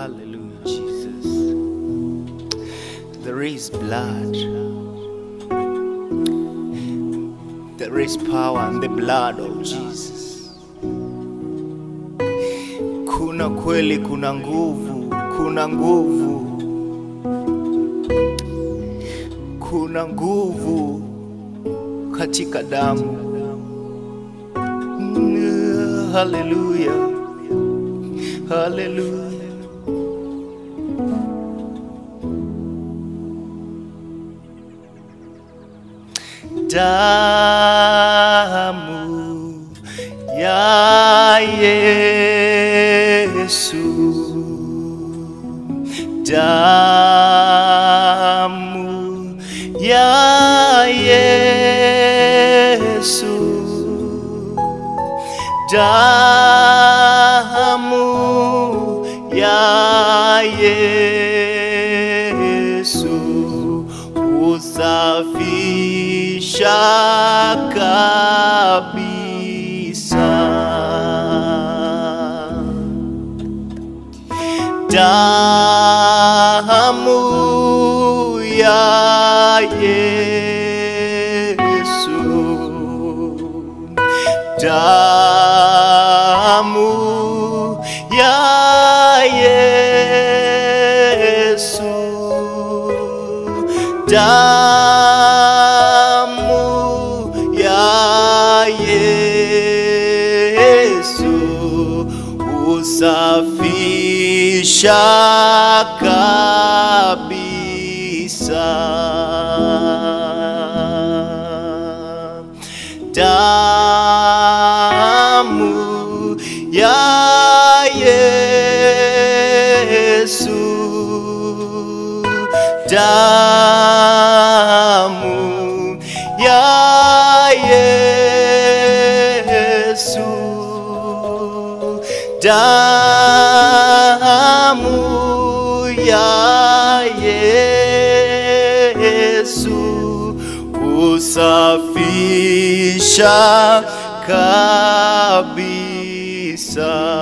Hallelujah, Jesus. There is blood. There is power in the blood of Jesus. Kuna kweli, kuna nguvu, kuna nguvu, kuna nguvu katika damu. Mm, Hallelujah. Hallelujah. Damu ya Yesu. Damu ya Yesu. Damu ya Yesu usafisha kabisa. Damu ya Yesu, damu ya Yesu, damu ya Yesu usafisha kabisa. Damu ya Yesu, damu ya Yesu, damu ya Yesu usafisha kabisa.